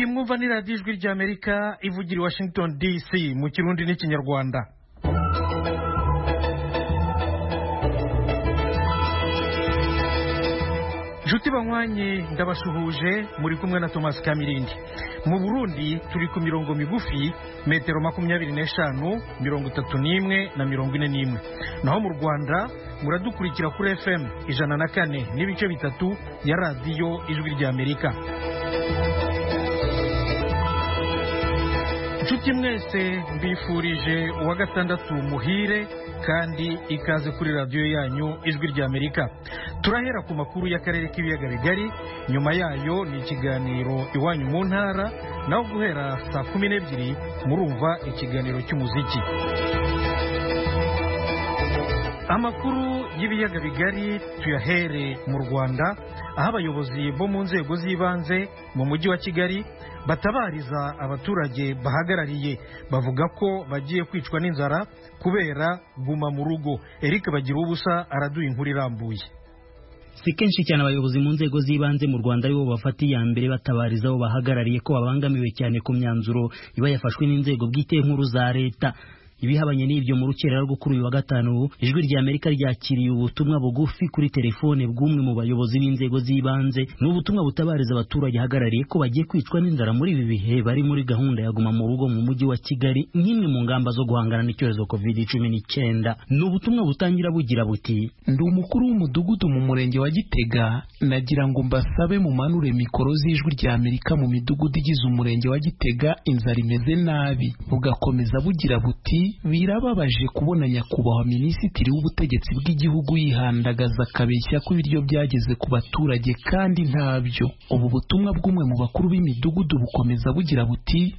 murumva ni radiyo ijwi ry'amerika ivugira i washington dc mu kirundi n'ikinyarwanda inshuti banywanye ndabashuhuje muri kumwe na thomas kamirindi mu burundi turi ku mirongo migufi metero makumyabiri n'eshanu mirongo itatu n'imwe na mirongo ine n'imwe naho mu rwanda muradukurikira kuri fm ijana na kane n'ibice bitatu ya radiyo ijwi ry'amerika inshuti mwese mbifurije uwa gatandatu muhire kandi ikaze kuri radiyo yanyu ijwi ry'amerika turahera ku makuru y'akarere k'ibiyaga bigari nyuma yayo ni ikiganiro iwanyu mu ntara naho guhera saa kumi n'ebyiri murumva ikiganiro cy'umuziki amakuru y'ibiyaga bigari tuyahere mu rwanda aho abayobozi bo mu nzego z'ibanze mu mujyi wa kigali batabariza abaturage bahagarariye bavuga ko bagiye kwicwa n'inzara kubera guma mu rugo eric bagira ubusa araduha inkuru irambuye si kenshi cyane abayobozi mu nzego z'ibanze mu rwanda aribo bafata iya mbere batabariza abo bahagarariye ko babangamiwe cyane ku myanzuro iba yafashwe n'inzego bwite nkuru za leta ibihabanye n'ibyo mu rukerera rwo kuri uyu wa gatanu ijwi rya amerika ryakiriye ubutumwa bugufi kuri telefone bw'umwe mu bayobozi b'inzego z'ibanze ni ubutumwa butabariza abaturage ahagarariye ko bagiye kwicwa n'inzara muri ibi bihe bari muri gahunda ya guma mu rugo mu mujyi wa kigali nk'imwe mu ngamba zo guhangana n'icyorezo covid cumi n'icyenda ni ubutumwa butangira bugira buti ndi umukuru w'umudugudu mu murenge wa gitega nagira ngo mbasabe mumanure mikoro z'ijwi rya amerika mu midugudu igize umurenge wa gitega inzara imeze nabi bugakomeza bugira buti birababaje kubona nyakubahwa minisitiri w'ubutegetsi bw'igihugu yihandagaza akabeshya ko ibiryo byageze ku baturage kandi ntabyo ubu butumwa bw'umwe mu bakuru b'imidugudu bukomeza bugira buti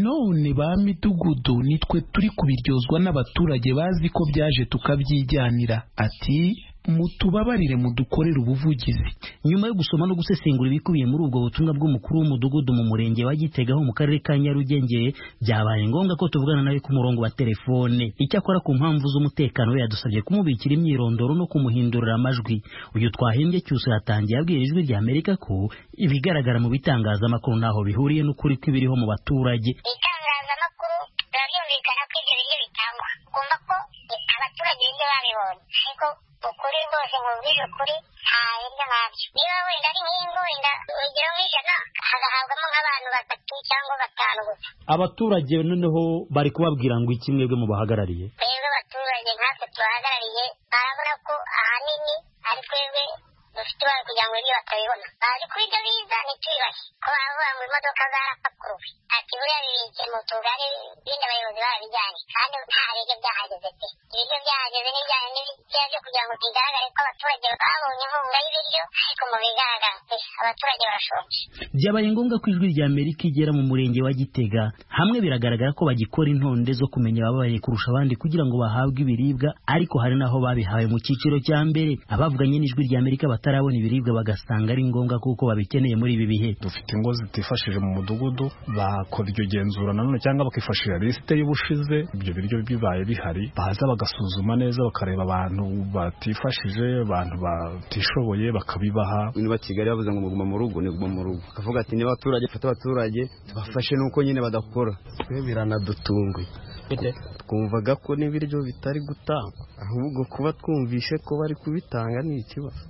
none ba midugudu nitwe turi kubiryozwa n'abaturage bazi ko byaje tukabyijyanira ati mutubabarire mudukorere ubuvugizi nyuma yo gusoma no gusesengura ibikubiye muri ubwo butumwa bw'umukuru w'umudugudu mu murenge wa Gitega ho mu karere ka Nyarugenge byabaye ngombwa ko tuvugana nawe ku murongo wa telefone icyakora ku mpamvu z'umutekano we yadusabye kumubikira imyirondoro no kumuhindurira amajwi uyu twahimbye cyusa yatangiye abwira ijwi rya Amerika ko ibigaragara mu bitangazamakuru ntaho bihuriye n'ukuri kw'ibiriho mu baturage itangazamakuru birabyumvikana ko ibyo biryo bitangwa ugomba ko abaturage ibyo babibonye ariko ukuri rwose nkubwije ukuri nta biryo nkabyo niba wenda ari nk'ingo wenda urugero nk'ijana hagahabwamo nk'abantu batatu cyangwa batanu gusa abaturage noneho bari kubabwira ngo iki mwebwe mubahagarariye twebwe abaturage nkatwe tubahagarariye barabona ko ahanini ari twebwe dufite ibara kugira ngo ibyo batabibona bazi ko ibyo biza ntitubibashe ko baravuga ngo imodoka zarapakuruwe ati buriya bibitse mu tugari bindi abayobozi barabijyanye kandi nta biryo byahageze pe ibiryo byahageze n'ibijyanye n'ibitera byo kugira ngo bigaragare ko abaturage babonye inkunga y'ibiryo ariko mu bigaragara pe abaturage barashonje byabaye ngombwa ko ijwi rya amerika igera mu murenge wa gitega hamwe biragaragara ko bagikora intonde zo kumenya ababaye kurusha abandi kugira ngo bahabwe ibiribwa ariko hari n'aho babihawe mu cyiciro cya mbere abavuganye n'ijwi rya amerika batarabona ibiribwa bagasanga ari ngombwa kuko babikeneye muri ibi bihe dufite ingo zitifashije mu mudugudu bakora iryo genzura nanone cyangwa bakifashisha lisite y'ubushize ibyo biryo bibaye bihari baza bagasuzuma neza bakareba abantu batifashije abantu batishoboye bakabibaha niba kigali bavuze ngo muguma mu rugo ni guma mu rugo bakavuga ati niba abaturage bafata abaturage tubafashe nuko nyine badakora twe biranadutunguye twumvaga ko n'ibiryo bitari gutangwa ahubwo kuba twumvishe ko bari kubitanga ni ikibazo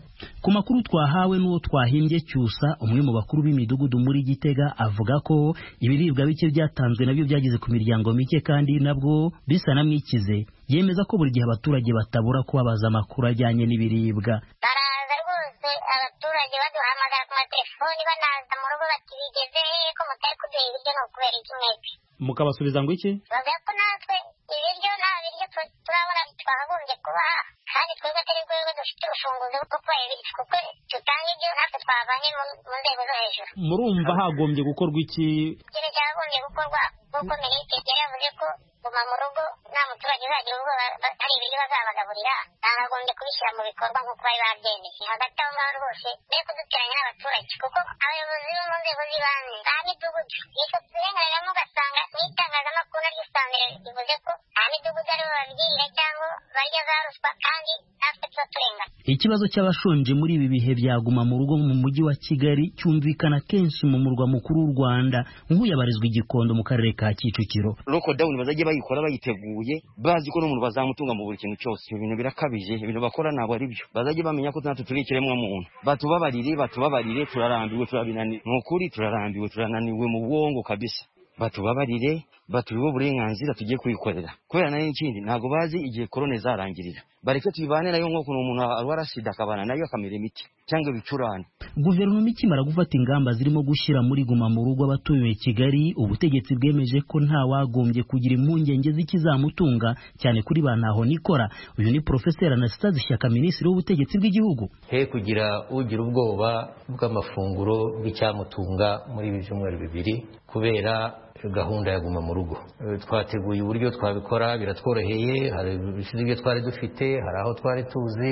ku makuru twahawe n'uwo twahimbye cyusa umwe mu bakuru b'imidugudu muri gitega avuga ko ibiribwa bike byatanzwe nabyo byageze ku miryango mike kandi nabwo bisa na mwikize yemeza ko buri gihe abaturage batabura kubabaza amakuru ajyanye n'ibiribwa baraza rwose abaturage baduhamagara ku matelefoni banaza mu rugo bati bigeze hehe ko mutari kuduha ibiryo ni ukubera iki mwebwe mukabasubiza ngo iki bavuga ko natwe ibiryo nta biryo turabona twagombye kubaha kandi twebwe atari rwego dufite ubushobozi bwo kubaha ibiryo kuko dutanga ibyo natwe twavanye mu nzego zo hejuru murumva hagombye gukorwa iki ikintu cyagombye gukorwa nk'uko minisitiri yari yavuze ko guma mu rugo nta muturage uzagira ubwoba hari ibiryo bazabagaburira bakagombye kubishyira mu bikorwa nk'uko bari babyemeye hagati aho ngaho rwose be kuduteranya n'abaturage kuko abayobozi bo mu nzego z'ibanze ba midugudu ifoto turenganiramo ugasanga n'itangazamakuru naryo usanga rivuze ko nta midugudu aribo babyiga cyangwa barya za ruswa kandi natwe tuba turengana ikibazo cy'abashonje muri ibi bihe byaguma mu rugo mu mujyi wa kigali cyumvikana kenshi mu murwa mukuru w'u rwanda nk'uyu abarizwa igikondo mu karere ka kicukiro lokodawuni bazajya bayikora bayiteguye bazi ko n'umuntu bazamutunga mu buri kintu cyose ibyo bintu birakabije ibintu bakora ntabwo ari byo bazajya bamenya ko natwe turi ikiremwa muntu batubabarire batubabarire turarambiwe turabinaniwe ni ukuri turarambiwe turananiwe mu bwongo kabisa batubabarire baturiwe uburenganzira tugiye kwikorera kubera nayo ikindi ntabwo bazi igihe korone zarangirira bareke tuyibane nayo nk'ukuntu umuntu arwara sida akabana nayo akamera imiti cyangwa ibicurane guverinoma ikimara gufata ingamba zirimo gushyira muri guma mu rugo abatuye kigali ubutegetsi bwemeje ko nta wagombye kugira impungenge z'ikizamutunga cyane kuri ba ntaho nikora uyu ni porofeseri anastase ishyaka minisitiri w'ubutegetsi bw'igihugu he kugira ugira ubwoba bw'amafunguro bw'icyamutunga muri ibi byumweru bibiri kubera gahunda ya guma mu rugo twateguye uburyo twabikora biratworoheye hari ibishize ibyo twari dufite hari aho twari tuzi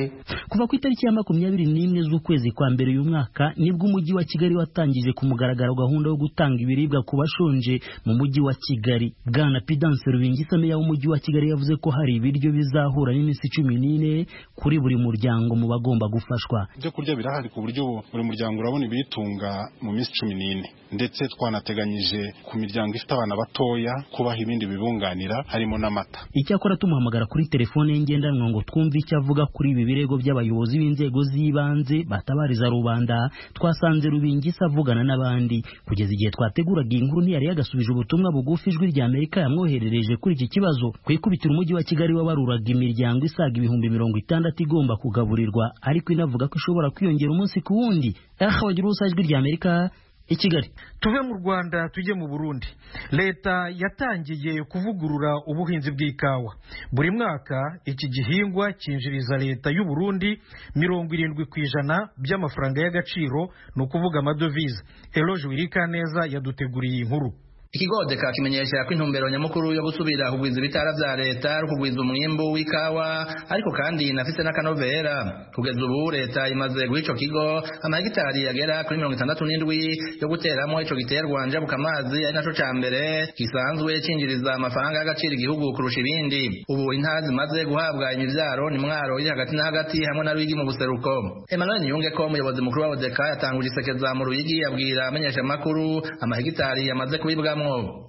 kuva ku itariki ya makumyabiri n'imwe z'ukwezi kwa mbere uyu mwaka nibwo umujyi wa kigali watangije ku mugaragaro gahunda yo gutanga ibiribwa ku bashonje mu mujyi wa kigali bwana pidanse rubingisa meya w'umujyi wa kigali yavuze ko hari ibiryo bizahura n'iminsi cumi n'ine kuri buri muryango mu bagomba gufashwa ibyo kurya birahari ku buryo buri muryango urabona ibiyitunga mu minsi cumi n'ine ndetse twanateganyije ku miryango ifite abana batoya kubaha ibindi bibunganira harimo n'amata icyakora tumuhamagara kuri telefone ye ngendanwa ngo twumve icyo avuga kuri ibi birego by'abayobozi b'inzego z'ibanze batabariza rubanda twasanze rubingisa avugana n'abandi kugeza igihe twateguraga iyi nkuru ntiyari yagasubije ubutumwa bugufi ijwi rya amerika yamwoherereje kuri iki kibazo ku ikubitiro umujyi wa kigali wabaruraga imiryango isaga ibihumbi mirongo itandatu igomba kugaburirwa ariko inavuga ko ishobora kwiyongera umunsi ku wundi aha wagira ubusa ijwi rya amerika i kigali tuve mu rwanda tujye mu burundi leta yatangiye kuvugurura ubuhinzi bw'ikawa buri mwaka iki gihingwa cyinjiriza leta y'u Burundi mirongo irindwi ku ijana by'amafaranga y'agaciro ni ukuvuga amadovize eroge wirikaneza yaduteguriye inkuru ikigodeka kimenyesha ko intumbero nyamukuru yo gusubira kugwiza ibitara vya leta ari kugwiza umwimbu w'ikawa ariko kandi inafise n'akanovera kugeza ubu leta imaze guha ico kigo amahegitari yagera kuri mirongo itandatu n'indwi yo guteramo ico giterwa njabuka amazi ari naco ca mbere gisanzwe cinjiriza amafaranga y'agaciro igihugu kurusha ibindi ubu intara zimaze guhabwa imivyaro ni mwaro iri hagati na hagati hamwe na ruyigi mu buseruko emmanuel niyungeko umuyobozi mukuru wa odeka yatanguje isekeza mu ruyigi abwira amenyeshamakuru amahegitari yamaze kubibwa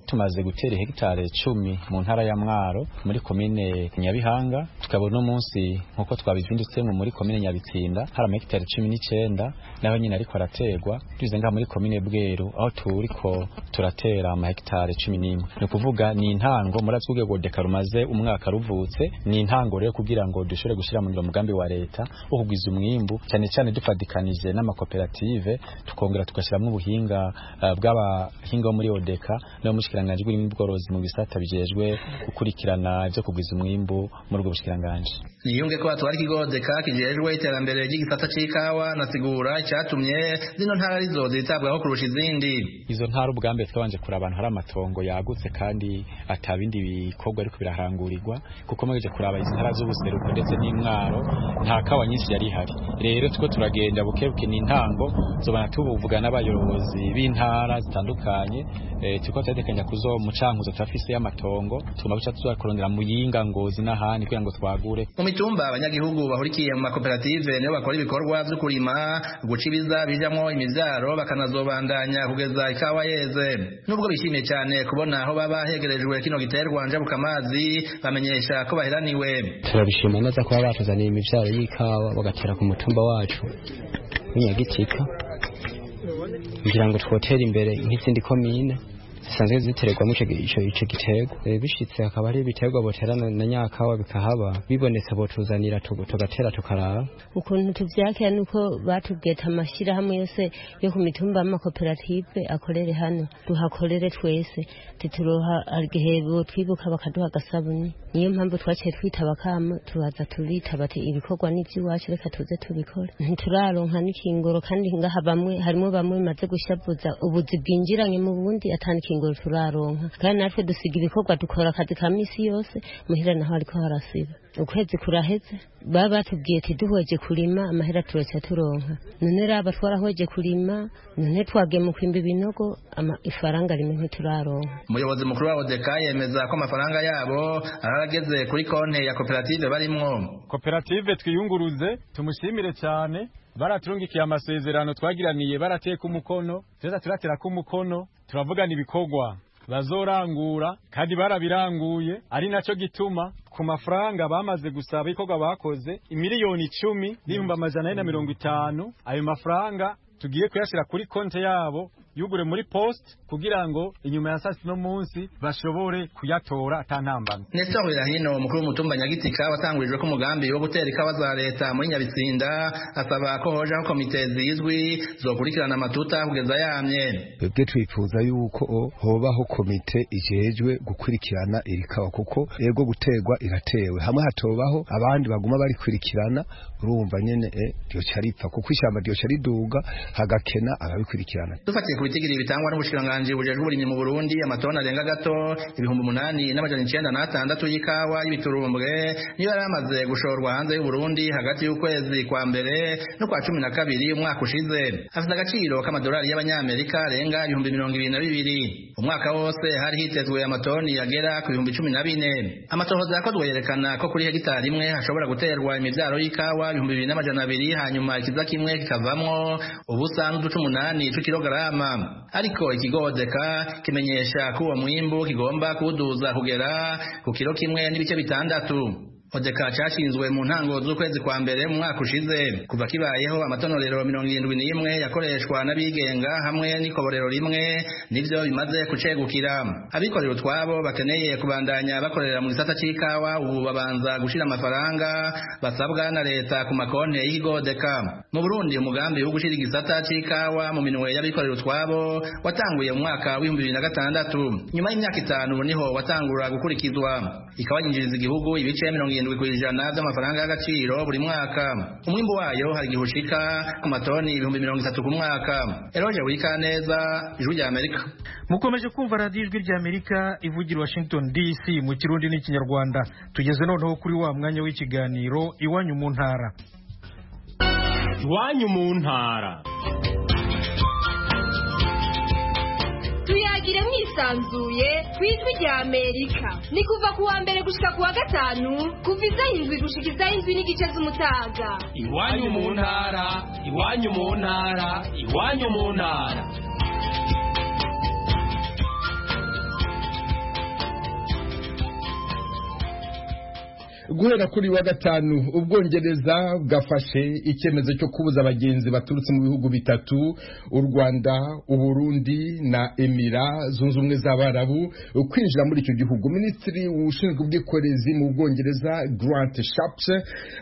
tumaze gutera hegitari cumi mu ntara ya mwaro muri komine nyabihanga tukaba uno munsi nk'uko twabizindutsemo muri komine nyabitsinda hari amahegitari cumi n'icyenda naho nyine ariko araterwa tubize ngaha muri komine bweru aho turiko turatera amahegitari cumi n'imwe ni ukuvuga ni intango muri atwubwego deka rumaze umwaka ruvutse ni intango rero kugira ngo dushobore gushyira mu mugambi wa leta wo kugwiza umwimbu cyane cyane dufatikanije n'amakoperative tukongera tugashyiramo ubuhinga uh, bw'abahinga bo muri odeka no mushikiranganje buri mbworozi mu bisata bijejwe gukurikirana byo kugwiza umwimbu muri ubwo bushikiranganje niyunge ko atwara ikigodeka kijejwe iterambere ry'igisata c'ikawa nasigura cyatumye zino ntara arizo zitabwaho kurusha izindi izo ntara ubwambe twabanje kuraba ahantu hari amatongo yagutse kandi atabindi bikorwa ariko birahangurirwa kuko mweje kuraba izi ntara z'ubuseruko ndetse n'imwaro nta kawa nyinshi yari ihari rero tuko turagenda bukebuke n'intango zobana tubuvuga n'abayobozi b'intara zitandukanye e, tuko twategekanya kuzo mucankuzo turafise y'amatongo tugomba guca tuzakorondera muyinga ngozi n'ahandi kugira ngo twagure mu mitumba abanyagihugu bahurikiye mu makoperative nibo bakora ibikorwa vyo kurima guca ibiza bijamwo imivyaro bakanazobandanya kugeza ikawa yeze nubwo bishimiye cyane kubona aho baba hegerejwe kino giterwa njabuka amazi bamenyesha ko baheraniwe turabishima neza kuba batuzaniye imivyaro y'ikawa bagatera ku mutumba wacu w'inyagitika kugira ngo twotera imbere nk'izindi komine zisanzwe zitererwamo icyo giterwa bishitse hakaba hari ibiterwa boterana na nyakawa bikahaba bibonetse botuzanira tugatera tukarara ukuntu tuvyakira nuko batugeta amashyirahamwe yose yo ku mitumba y'amakoperative akorere hano duhakorere twese tituroha igihe twibuka bakaduha agasabuni niyo mpamvu twaciye twitaba kama turaza turitaba ati ibikorwa n'iby'iwacu reka tuze tubikore ntituraronka n'ikingoro kandi ngaha bamwe harimo bamwe bimaze gushabuza ubuzi bwinjiranye mu bundi atanikingo amafunguro turaronka kandi natwe dusiga ibikorwa dukora akazi ka minsi yose muhira naho ariko harasiba ukwezi kuraheze baba batubwiye ati duhoje kurima amahera turaca turonka none raba twarahoje kurima none twagemu kwimba ibinogo ama- ifaranga rimwe ntituraronka umuyobozi mukuru wa odeka yemeza ko amafaranga yabo arageze kuri konti ya koperative barimwo koperative twiyunguruze tumushimire cyane baraturungikiye amasezerano twagiraniye barateka umukono tuza turaterako umukono turavugana ibikorwa bazorangura kandi barabiranguye ari nacyo gituma ku mafaranga bamaze gusaba ibikorwa bakoze imiliyoni icumi n'ibihumbi amajana ane na mirongo itanu ayo mafaranga tugiye kuyashyira kuri konti yabo yugure muri post kugira ngo inyuma ya saa sita n'umunsi bashobore kuyatora atantambana Nestor Hino umukuru w'umutumba Nyagitika watangurijwe ko umugambi wo gutera ikawa za leta muri Nyabitsinda asaba ko hojaho komite zizwi zokurikirana amatuta kugeza yamye twebwe twifuza yuko hobaho komite ijejwe gukurikirana iri kawa kuko yego guterwa iratewe hamwe hatobaho abandi baguma barikurikirana urumva nyene eh, ryoca ripfa kuko ishyamba ryoca riduga hagakena ababikurikirana dufatiye ku bitigiri bitangwa n'ubushikiranganji bujejwe uburimyi mu Burundi amatoni arenga gato ibihumbi umunani n'amajana icenda n'atandatu y'ikawa y'ibiturumbwe niyo yari amaze gushorwa hanze y'u Burundi hagati y'ukwezi kwa mbere n'ukwa cumi na kabiri umwaka ushize afite agaciro k'amadolari y'abanyamerika arenga ibihumbi mirongo ibiri na bibiri umwaka wose hari hitezwe amatoni yagera ku bihumbi cumi na bine amatohoza yakozwe yerekana ko kuri hegitari imwe hashobora guterwa imibyaro y'ikawa ibihumbi bibiri n'amajana abiri hanyuma ikiza kimwe kikavamwo ubusa n'uduce umunani tw'ikilogarama ariko ikigo odeka kimenyesha ko uwo mwimbu kigomba kuwuduza kugera ku kiro kimwe n'ibice bitandatu odeka cyashinzwe mu ntango z'ukwezi kwa mbere mu mwaka ushize kuva kibayeho amatonorero mirongo irindwi n'imwe yakoreshwa n'abigenga hamwe n'ikoborero rimwe nibyo bimaze gucegukira abikorera utwabo bakeneye kubandanya bakorera mu gisata cy'ikawa ubu babanza gushira amafaranga basabwa na leta ku makonti y'ikigo odeka mu burundi umugambi wo gushira igisata cy'ikawa mu minwe y'abikorera utwabo watanguye mu mwaka w'ibihumbi bibiri na gatandatu nyuma y'imyaka itanu niho watangura gukurikizwa ikawa yinjiriza igihugu ibice mirongo irindwi ku ijana by'amafaranga y'agaciro buri mwaka umwimbu wayo hari igihe ushika ku matoni ibihumbi mirongo itatu ku mwaka eroge wikaneza ijwi rya amerika mukomeje kumva radiyo ijwi ry'amerika ivugira washington dc mu kirundi n'ikinyarwanda tugeze noneho kuri wa mwanya w'ikiganiro iwanyu mu ntara iwanyu mu ntara tuyagire mwisanzuye ku ijwi rya amerika ni kuva ku wa mbere gushika ku wa gatanu kuva izaho indwi gushika izaho indwi n'igice z'umutaga iwanyu mu ntara iwanyu mu ntara iwanyu mu ntara guhera kuri wa gatanu ubwongereza bwafashe icyemezo cyo kubuza abagenzi baturutse mu bihugu bitatu u rwanda uburundi na emira zunze ubumwe z'abarabu kwinjira muri icyo gihugu minisitiri ushinzwe ubwikorezi mu bwongereza grant shapse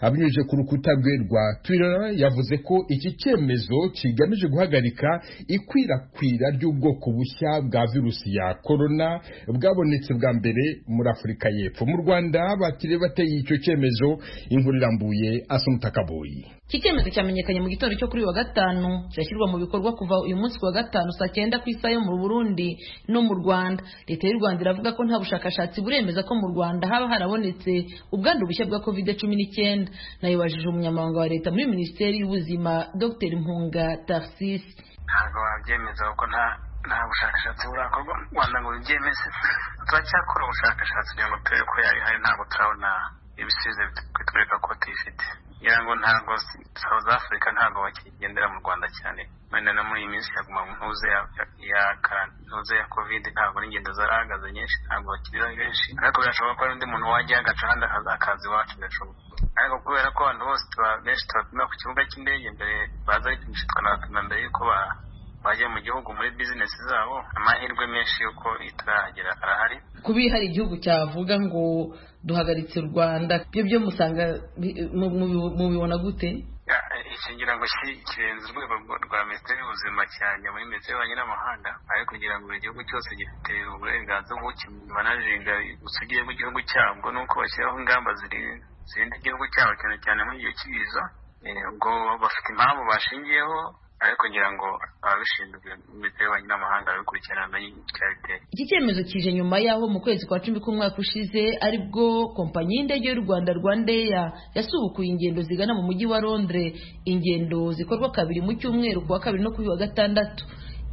abinyujije ku rukuta rwe rwa twitter yavuze ko iki cyemezo kigamije guhagarika ikwirakwira ry'ubwoko bushya bwa virusi ya korona bwabonetse bwa mbere muri afurika y'epfo mu rwanda batiriye bateye icyo cyemezo inkuru irambuye asumuta kaboyi iki cyemezo cyamenyekanye mu gitondo cyo kuri uyu wa gatanu kirashyirwa mu bikorwa kuva uyu munsi ku wa gatanu saa cyenda ku isaha yo mu burundi no mu rwanda leta y'u rwanda iravuga ko nta bushakashatsi buremeza ko mu rwanda haba harabonetse ubwandu bushya bwa covid cumi n'icyenda nayo bajije umunyamabanga wa leta muri minisiteri y'ubuzima dr mpunga tarsisi ntabwo wabyemeza kuko nta nta bushakashatsi burakorwa mu rwanda ngo bibyemeze turacyakora ubushakashatsi kugira ngo turebe ko yabihari ntabwo turabona ibisubizo bitwereka ko tuyifite ngira ngo ntabwo south africa ntabwo bakigendera mu rwanda cyane wenda no muri iyi minsi yaguma mu ntuze ya ya karan- ntuze ya covid ntabwo n'ingendo zarahagaze nyinshi ntabwo bakiriho benshi ariko birashoboka ko hari undi muntu wajya agaca ahandi akaza- akaza iwacu birashoboka ariko kubera ko abantu bose tuba- benshi tubapima ku kibuga cy'indege mbere baza bipimishwa tukanabapima mbere yuko ba- bajya mu gihugu muri bizinesi zabo amahirwe menshi y'uko itarahagera arahari kuba hari igihugu cyavuga ngo duhagaritse u rwanda byo byo musanga bi- mu- mu- mubibona gute Ya- iki ngira ngo ki- kirenze urwego rwa- rwa minisiteri y'ubuzima cyane muri minisiteri y'ububanyi n'amahanga ari kugira ngo buri gihugu cyose gifite uburenganzira bwo kimanajiga ubusugire bw'igihugu cyabwo nuko bashyiraho ingamba ziri- zirinda igihugu cyabo cyane cyane muri iyo kibiza Eh, ubwo bafite impamvu bashingiyeho ariko ngira ngo ababishinzwe y'ububanyi n'amahanga babikurikirana bamenye icyabiteye iki cyemezo kije nyuma y'aho mu kwezi kwa cumi k'umwaka ushize aribwo kompanyi y'indege y'u rwanda rwandeya yasubukuye ingendo zigana mu mujyi wa londres ingendo zikorwa kabiri mu cyumweru kuwa kabiri no kuri wa gatandatu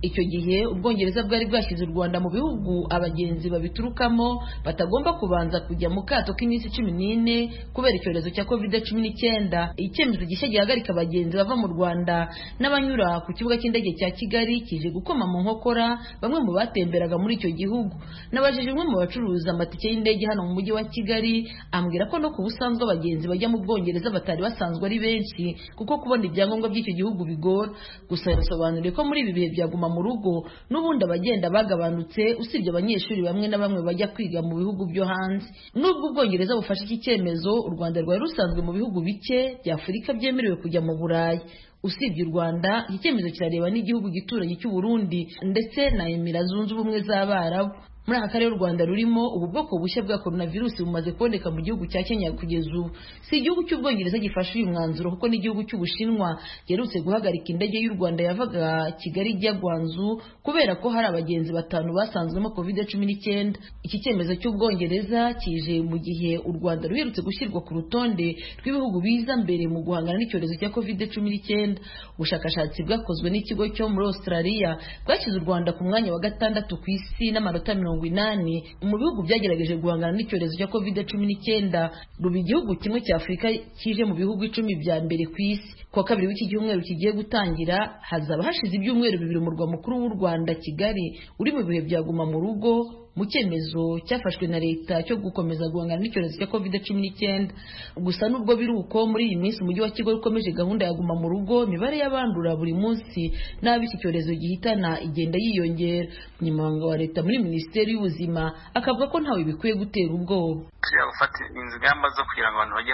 icyo gihe ubwongereza bwari bwashyize u rwanda mu bihugu abagenzi babiturukamo batagomba kubanza kujya mu kato k'iminsi cumi n'ine kubera icyorezo cya kovide cumi n'icyenda icyemezo gishya gihagarika abagenzi bava mu rwanda n'abanyura ku kibuga cy'indege cya kigali kije gukoma mu nkokora bamwe mu batemberaga muri icyo gihugu nabajije umwe mu bacuruza amatike y'indege hano mu mujyi wa kigali ambwira ko no ku busanzwe abagenzi bajya mu bwongereza batari basanzwe ari benshi kuko kubona ibyangombwa by'icyo gihugu bigora gusa yasobanuriye ko muri ibi bihe byaguma mu rugo n'ubundi abagenda bagabanutse usibye abanyeshuri bamwe na bamwe bajya kwiga mu bihugu byo hanze n'ubwo ubwongereza bufashe iki cyemezo u rwanda rwari rusanzwe mu bihugu bike by'afurika byemerewe kujya mu burayi usibye u rwanda iki cyemezo kirareba n'igihugu gituranyi cy'u burundi ndetse na emira zunze ubumwe z'abarabu muri aka karere u rwanda rurimo ubu bwoko bushya bwa korona virusi bumaze kuboneka mu gihugu cya kenya kugeza ubu si igihugu cy'ubwongereza gifashe uyu mwanzuro kuko n'igihugu cy'ubushinwa giherutse guhagarika indege y'u rwanda yavaga kigali ijya gwanzu kubera ko hari abagenzi batanu basanzwemo covid cumi n'icyenda iki cyemezo cy'ubwongereza kije mu gihe u rwanda ruherutse gushyirwa ku rutonde rw'ibihugu biza mbere mu guhangana n'icyorezo cya covid cumi n'icyenda ubushakashatsi bwakozwe n'ikigo cyo muri australia bwashyize u rwanda ku mwanya wa gatandatu ku isi n'amanota mirongo mirongo inani mu bihugu byagerageje guhangana n'icyorezo cya covid cumi n'icyenda ruba igihugu kimwe cya afurika kije mu bihugu icumi bya mbere ku isi kuwa kabiri w'iki cyumweru kigiye gutangira hazaba hashize ibyumweru bibiri umurwa mukuru w'u rwanda kigali uri mu bihe byaguma mu rugo mu cyemezo cyafashwe na leta cyo gukomeza guhangana n'icyorezo cya covid cumi n'icyenda gusa nubwo biri uko muri iyi minsi umujyi wa kigali ukomeje gahunda ya guma mu rugo imibare y'abandura buri munsi n'abo iki cyorezo gihitana igenda yiyongera umunyamabanga wa leta muri minisiteri y'ubuzima akavuga ko ntawe bikwiye gutera ubwoba tujya gufata ingamba zo kugira ngo abantu bajye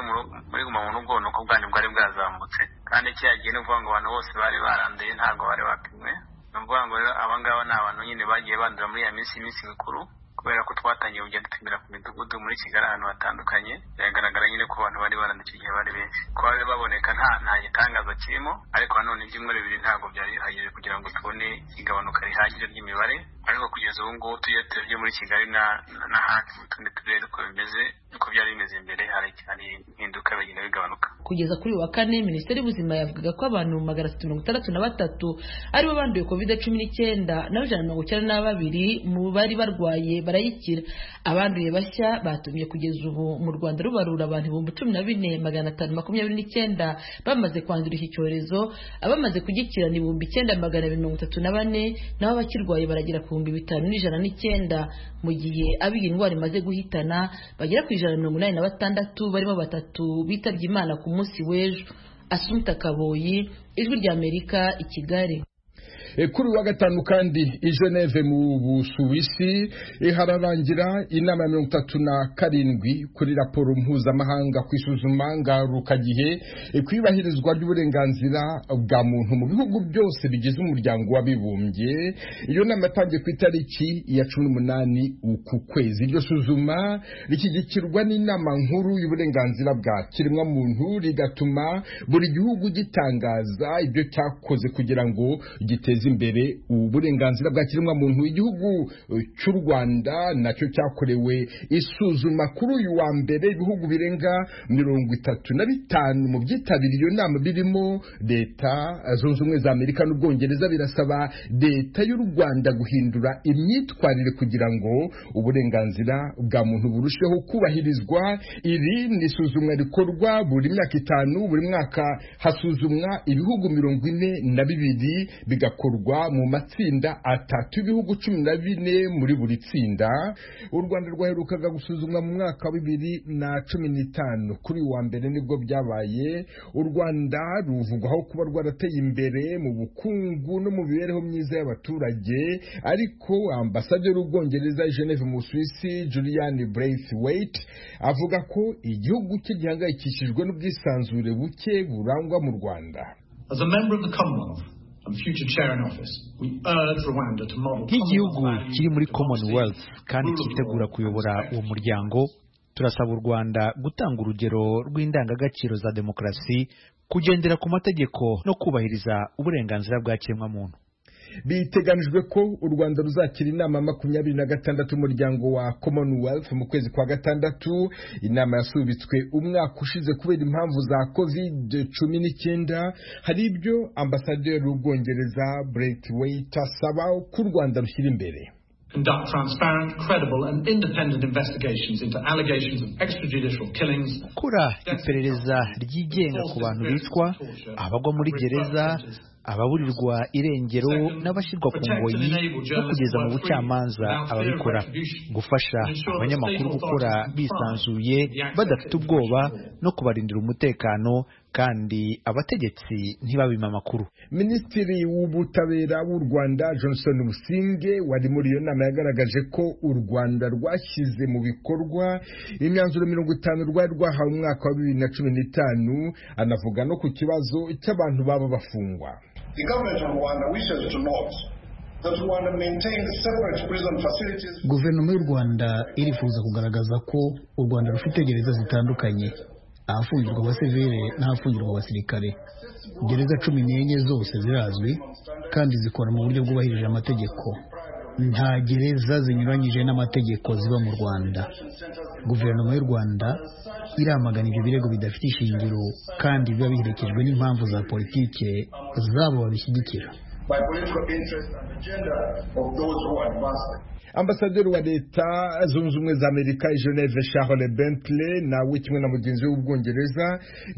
muri guma mu rugo ni uko bwari bwari bwazamutse kandi kiriya gihe ni ukuvuga ngo abantu bose bari baranduye ntabwo bari bapimwe ni ukuvuga ngo aba ngaba ni abantu nyine bagiye bandura muri iya minsi iminsi mikuru kubera ko twatangiye kugenda dupimira ku midugudu muri kigali ahantu hatandukanye biragaragara nyine ko abantu bari baranduye icyo gihe bari benshi kuba bari baboneka nta nta gitangaza kirimo ariko nanone ibyumweru bibiri ntabwo byari bihagije kugira ngo tubone igabanuka rihagije ry'imibare ariko kugeza ubu ngubu tujya tujya muri kigali n'ahandi mu tundi turere uko bimeze uko byari bimeze mbere hari impinduka bigenda bigabanuka kugeza kuri wa kane minisiteri y'ubuzima yavugaga ko abantu magana atatu mirongo itandatu na batatu aribo banduye covid cumi n'icyenda naho ijana na mirongo icyenda na babiri mu bari barwaye barayikira abanduye bashya batumye kugeza ubu mu rwanda rubarura abantu ibihumbi cumi na bine magana atanu makumyabiri n'icyenda bamaze kwandura iki cyorezo abamaze kugikira ni ibihumbi icyenda magana abiri mirongo itatu na bane naho abakirwaye baragera ku bihumbi bitanu n'ijana n'icyenda mu gihe abo iyi ndwara imaze guhitana bagera ku ijana na mirongo inani na batandatu barimo batatu bitabye imana ku munsi w'ejo asunta kaboyi ijwi ry'amerika i kigali kuri wa gatanu kandi i Geneve mu busuwisi hararangira inama ya mirongo itatu na karindwi kuri raporo mpuzamahanga ku isuzuma ngarukagihe ku yubahirizwa ry'uburenganzira bwa muntu mu bihugu byose bigize umuryango w'abibumbye iyo nama yatangiye ku itariki ya cumi n'umunani uku kwezi iryo suzuma rishyigikirwa n'inama nkuru y'uburenganzira bwa kiremwamuntu rigatuma buri gihugu gitangaza ibyo cyakoze kugira ngo giteze imbere uburenganzira bwa kiremwamuntu igihugu cy'u rwanda nacyo cyakorewe isuzuma kuri uyu wa mbere ibihugu birenga mirongo itatu na bitanu mu byitabiriye iyo nama birimo leta zunze ubumwe za amerika n'ubwongereza birasaba leta y'u rwanda guhindura imyitwarire kugira ngo uburenganzira bwa muntu burusheho kubahirizwa iri ni isuzumwa rikorwa buri myaka itanu buri mwaka hasuzumwa ibihugu mirongo ine na bibiri bigakorwa bikorwa mu matsinda atatu ibihugu cumi na bine muri buri tsinda u rwanda rwaherukaga gusuzumwa mu mwaka wa bibiri na cumi n'itanu kuri wa mbere nibwo byabaye u rwanda ruvugwaho kuba rwarateye imbere mu bukungu no mu mibereho myiza y'abaturage ariko ambasaderi w'ubwongereza geneve mu busuwisi julian braithwaite avuga ko igihugu cye gihangayikishijwe n'ubwisanzure buke burangwa mu rwanda As a member of the Commonwealth, nk'igihugu kiri muri commonwealth kandi cyitegura kuyobora uwo muryango turasaba u rwanda gutanga urugero rw'indangagaciro za demokarasi kugendera ku mategeko no kubahiriza uburenganzira bwa kiremwamuntu biteganijwe ko u rwanda ruzakira inama makumyabiri na gatandatu y'umuryango wa commonwealth mu kwezi kwa gatandatu inama yasubitswe umwaka ushize kubera impamvu za covid cumi n'icyenda hari ibyo ambasaderi w'ubwongereza brethwaite asaba ko u rwanda rushyira imbere Conduct transparent, credible, and independent investigations into allegations of extrajudicial killings, gukora iperereza ryigenga ku bantu bicwa abagwa muri gereza ababurirwa irengero n'abashyirwa ku ngoyi no kugeza mu bucamanza ababikora gufasha abanyamakuru gukora bisanzuye badafite ubwoba no kubarindira umutekano kandi abategetsi ntibabime amakuru minisitiri w'ubutabera w'u rwanda johnson businge wari muri iyo nama yagaragaje ko u rwanda rwashyize mu bikorwa imyanzuro mirongo itanu rwari rwahawe umwaka wa bibiri na cumi n'itanu anavuga no ku kibazo cy'abantu baba bafungwa The government of Rwanda wishes to note that Rwanda maintains separate prison facilities guverinoma y'u rwanda irifuza kugaragaza ko u rwanda rufite gereza zitandukanye ahafungirwa abasivile n'ahafungirwa abasirikare gereza cumi n'enye zose zirazwi kandi zikora mu buryo bwubahirije amategeko nta gereza zinyuranyije n'amategeko ziba mu rwanda guverinoma y'u rwanda iramagana ibyo birego bidafite ishingiro kandi biba biherekejwe n'impamvu za politike zabo babishyigikira by political interest and agenda of those who advance them. ambasaderi wa leta zunze ubumwe za amerika geneve charles bentley nawe kimwe na mugenzi we w'ubwongereza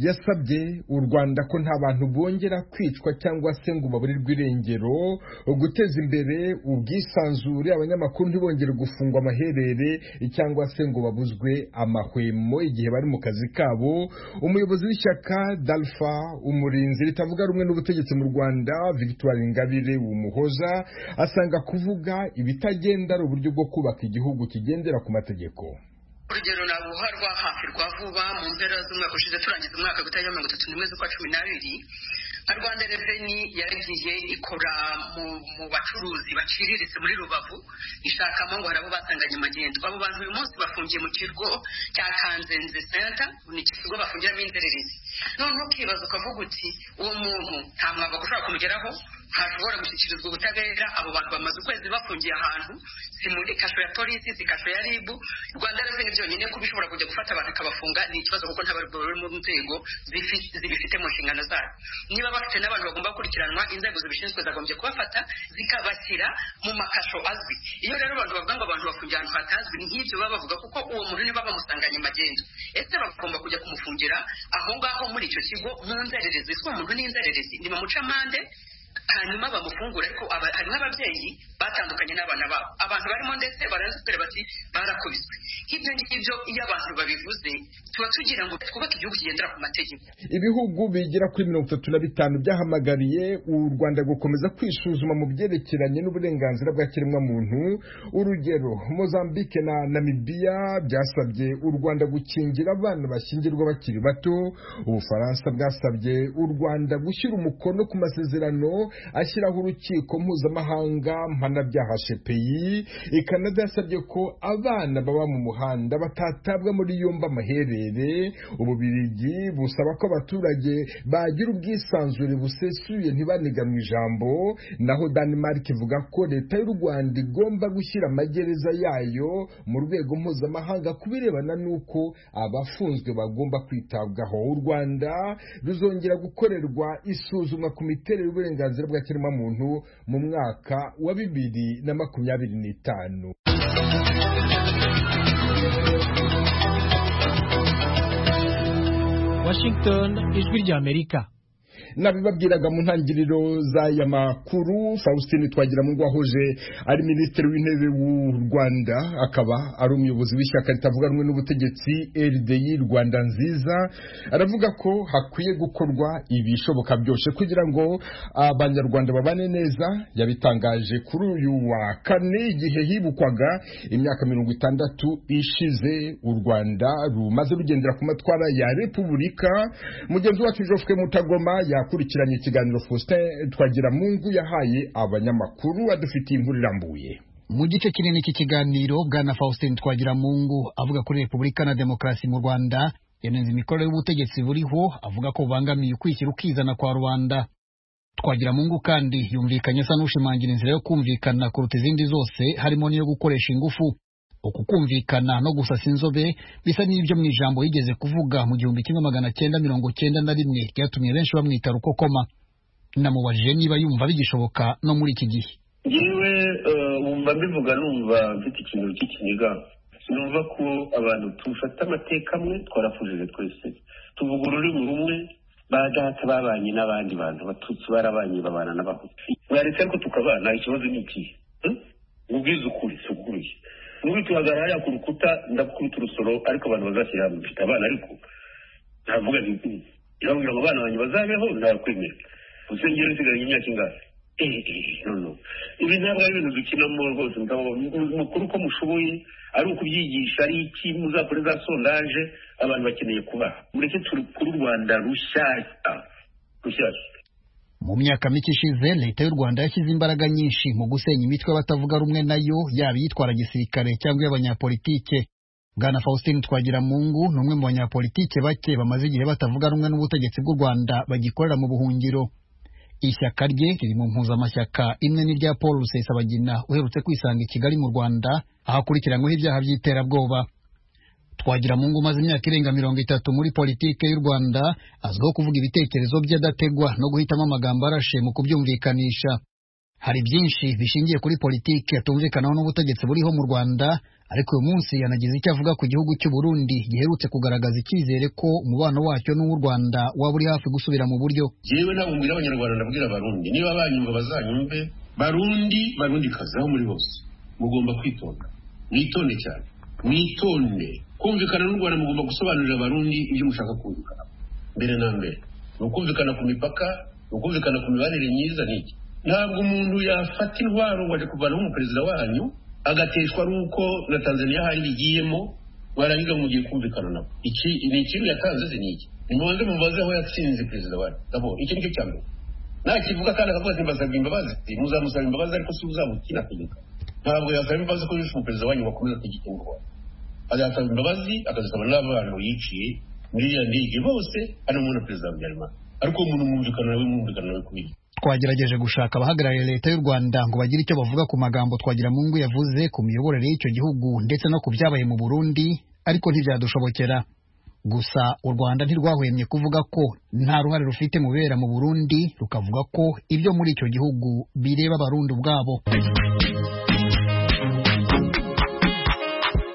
yasabye u rwanda ko nta bantu bongera kwicwa cyangwa se ngo baburirwe irengero guteza imbere ubwisanzure abanyamakuru ntibongere gufungwa amaherere cyangwa se ngo babuzwe amahwemo igihe bari mu kazi kabo umuyobozi w'ishyaka dalfa umurinzi ritavuga rumwe n'ubutegetsi mu rwanda victoire ingabire umuhoza asanga kuvuga ibitagenda ari uburyo bwo kubaka igihugu kigendera ku mategeko urugero nabuha rwahafirwa vuba mu mpera z'umwaka ushize turangiza umwaka gutarya mirongo itatu n'imwe z'ukwa cumi n'abiri nka rwanda reveni yaragiye ikora mu bacuruzi baciriritse muri rubavu ishakamo ngo hari abo basanganye amagendo abo bantu uyu munsi bafungiye mu kigo cya kanzenze senta ni ikigo bafungiramo inzererezi noneho ukibaza ukavuga uti uwo muntu nta mwambaro ushobora kumugeraho ntashobora gushyikirizwa ubutabera abo bantu bamaze ukwezi bafungiye ahantu si muri kasho ya polisi si kasho ya ribu rwanda reveni byonyine kuba ishobora kujya gufata abantu ikabafunga ni ikibazo kuko nta barwayi bari mu nzego zibifite mu nshingano zayo niba bafite n'abantu bagomba gukurikiranwa inzego zibishinzwe zagombye kubafata zikabashyira mu makasho azwi iyo rero abantu bavuga ngo abantu bafungiye ahantu hatazwi ni nk'ibyo baba bavuga kuko uwo muntu niba bamusanganye amagendo ese bagomba kujya kumufungira aho ngaho muri icyo kigo mu nzererezi si uwo muntu ni inzererezi ni bamuca amande hanyuma bamufungura ariko hanyuma ababyeyi batandukanye n'abana babo abantu barimo ndetse barazitwere bati barakubiswe nk'ibyo ngibyo iyo abantu babivuze tuba tugira ngo twubake igihugu kigendera ku mategeko ibihugu bigera kuri mirongo itatu na bitanu byahamagariye u rwanda gukomeza kwisuzuma mu byerekeranye n'uburenganzira bwa kiremwamuntu urugero mozambique na namibiya byasabye u rwanda gukingira abana bashyingirwa bakiri bato ubufaransa bwasabye u rwanda gushyira umukono ku masezerano ashyiraho urukiko mpuzamahanga mpanabyaha shepeyi ikanada yasabye ko abana baba mu muhanda batatabwa muri yombi amaherere ububirigi busaba ko abaturage bagira ubwisanzure busesuye ntibaniga mu ijambo naho denmark ivuga ko leta y'u rwanda igomba gushyira amagereza yayo mu rwego mpuzamahanga ku birebana n'uko abafunzwe bagomba kwitabwaho u rwanda ruzongera gukorerwa isuzumwa ku miterere y'uburenganzira uburenganzira bwa kiremwamuntu mu mwaka wa bibiri na makumyabiri n'itanu washington ijwi ry'amerika nabibabwiraga mu ntangiriro z'aya makuru faustin twagira ngo wahoje ari minisitiri w'intebe w'u rwanda akaba ari umuyobozi w'ishyaka ritavuga rumwe n'ubutegetsi rdi rwanda nziza aravuga ko hakwiye gukorwa ibishoboka byose kugira ngo abanyarwanda babane neza yabitangaje kuri uyu wa kane igihe hibukwaga imyaka mirongo itandatu ishize u rwanda rumaze rugendera ku matwara ya repubulika mugenzi wacu jofuke mutagoma yakurikiranye ikiganiro Faustin twagira mungu yahaye abanyamakuru adufitiye inkuru irambuye mu gice kinini cy'ikiganiro bwana Faustin Twagiramungu avuga kuri repubulika na demokarasi mu Rwanda yanenze imikorere y'ubutegetsi buriho avuga ko bubangamiye ukwishyira ukizana kwa rubanda twagira mungu kandi yumvikanye asa n'ushimangira inzira yo kumvikana kuruta izindi zose harimo n'iyo gukoresha ingufu uku kumvikana no gusasa inzobe bisa n'ibyo mu ijambo yigeze kuvuga mu gihumbi kimwe magana cyenda mirongo cyenda na rimwe ryatumye benshi bamwita rukokoma namubajije niba yumva bigishoboka no muri iki gihe yewe wumva mbivuga numva mfite ikintu cy'ikiniga numva ko abantu tufata amateka amwe twarafujije twese tuvuga ururimi rumwe ba data babanye n'abandi bantu batutsi barabanye babana n'abahutu mwaretse ariko tukabana ikibazo ni ikihe mubwize ukuri tuguruye nubi tuhagarara hariya ku rukuta ndakubita urusoro ariko abantu bazashyira hamwe mfite abana ariko ntavuga nti irababwira ngo abana banjye bazabeho ntakwemera urusengero rusigaranye imyaka ingahe ibi ntabwo ari ibintu dukinamo rwose mukuru ko mushoboye ari ukubyigisha ari iki muzakore za sondaje abantu bakeneye kubaha mureke turukure u rwanda rushyashya rushyashya mu myaka mike ishize leta y'u rwanda yashyize imbaraga nyinshi mu gusenya imitwe y'abatavuga rumwe nayo yaba iyitwara gisirikare cyangwa iy'abanyapolitike bwana faustin twagiramungu ni umwe mu banyapolitike bake bamaze igihe batavuga rumwe n'ubutegetsi bw'u rwanda bagikorera mu buhungiro ishyaka rye riri mu mpuzamashyaka imwe n'irya paul rusesabagina uherutse kwisanga i kigali mu rwanda aho akurikiranyweho ibyaha by'iterabwoba twagiramungu umaze imyaka irenga mirongo itatu muri politike y'u rwanda azwiho kuvuga ibitekerezo bye adategwa no guhitamo amagambo arashe mu kubyumvikanisha hari byinshi bishingiye kuri politike atumvikanaho n'ubutegetsi buriho mu rwanda ariko uyu munsi yanagize icyo avuga ku gihugu cy'u Burundi giherutse kugaragaza icyizere ko umubano wacyo n'uw'u Rwanda waba uri hafi gusubira mu buryo yewe ntabwo mbwira abanyarwanda ndabwira abarundi niba banyumva bazanyumve barundi barundi kazi aho muri bose mugomba kwitonda mwitonde cyane mwitonde kumvikana n'u rwanda mugomba gusobanurira abarundi ibyo mushaka kumvikana mbere na mbere ni ukumvikana ku mipaka ni ukumvikana ku mibanire myiza n'iki ntabwo umuntu yafata intwaro ngo ajya kuvanaho umuperezida wanyu agateshwa n'uko na tanzania hari igiyemo warangiza ngo mugiye kumvikana nabo iki ni ikintu yatanze se ni iki nimubanze mubaze aho yatsinze perezida wanyu nabo iki nicyo cya mbere nakivuga kandi akavuga ati mbasabwe imbabazi muzamusaba imbabazi ariko si uzamukina kugeka ntabwo yasaba imbabazi ko yishe umuperezida wanyu wakomeza kugika ingwara azasaba imbabazi akazisaba n'abantu yiciye muri iriya ndege bose harimo na perezida wa habyarimana ariko uwo muntu mwumvikana nawe mwumvikana nawe kubiri twagerageje gushaka abahagarariye leta y'u rwanda ngo bagire icyo bavuga ku magambo twagira mungu yavuze ku miyoborere y'icyo gihugu ndetse no ku byabaye mu burundi ariko ntibyadushobokera gusa u rwanda ntirwahwemye kuvuga ko nta ruhare rufite mu bibera mu burundi rukavuga ko ibyo muri icyo gihugu bireba abarundi ubwabo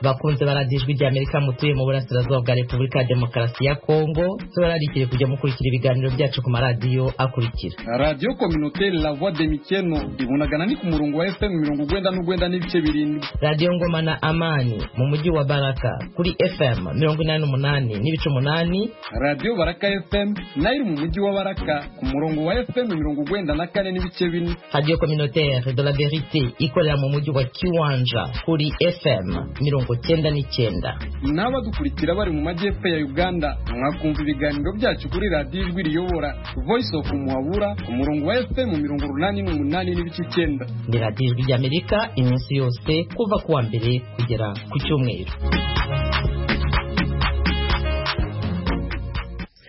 bakunze baradiye ijwi ry'amerika mutuye mu burasirazuba bwa repubulika ya demokarasi ya kongo tubararikire kujya mukurikira ibiganiro byacu ku maradiyo akurikira radiyo kominoteri la voix de mikeno ibonagana ni ku murongo wa fm mirongo ugwenda n'ugwenda n'ibice birindwi radiyo ngoma na amani mu mujyi wa baraka kuri fm mirongo inani n'umunani n'ibice umunani radiyo baraka fm nayo iri mu mujyi wa baraka ku murongo wa fm mirongo ugwenda na kane n'ibice bine radiyo kominoteri de la verite ikorera mu mujyi wa kiwanja kuri fm mirongo cyenda n'icyenda n'abadukurikira bari mu majyepfo ya uganda mwakumva ibiganiro byacu kuri radiyo ijwi riyobora voice of muhabura ku murongo wa fm mirongo urunani n'umunani n'ibice icyenda ni radiyo ijwi ry'amerika iminsi yose kuva ku wa mbere kugera ku cyumweru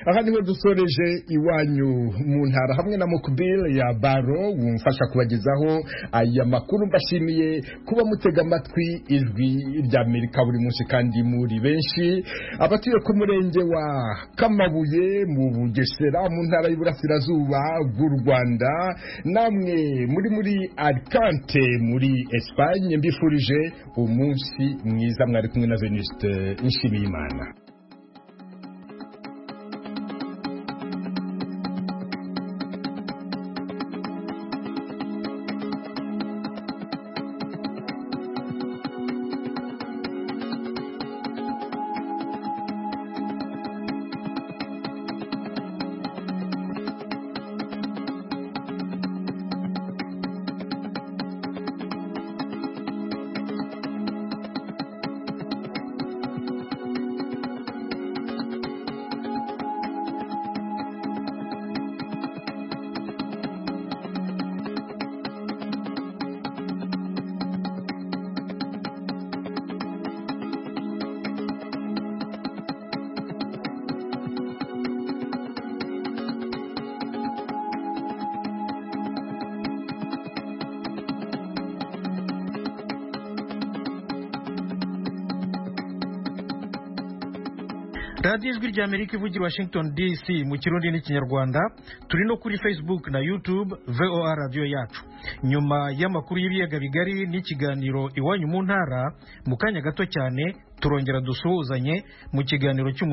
aha niho dusoreje iwanyu mu ntara hamwe na mukubire ya baro wumfasha kubagezaho aya makuru mbashimiye kuba mutega amatwi ijwi ry'amerika buri munsi kandi muri benshi abatuye ku murenge wa kamabuye mu bugesera mu ntara y'uburasirazuba bw'u rwanda namwe muri muri alicante muri esipanye mbifurije umunsi mwiza mwari kumwe na venuste nshimiyimana radiyo ijwi rya amerika ivugira i washington dc mu kirundi n'ikinyarwanda turi no kuri facebook na youtube voa radiyo yacu nyuma y'amakuru y'ibiyaga bigari n'ikiganiro iwanyu mu ntara mu kanya gato cyane turongera dusuhuzanye mu kiganiro cy'umunsi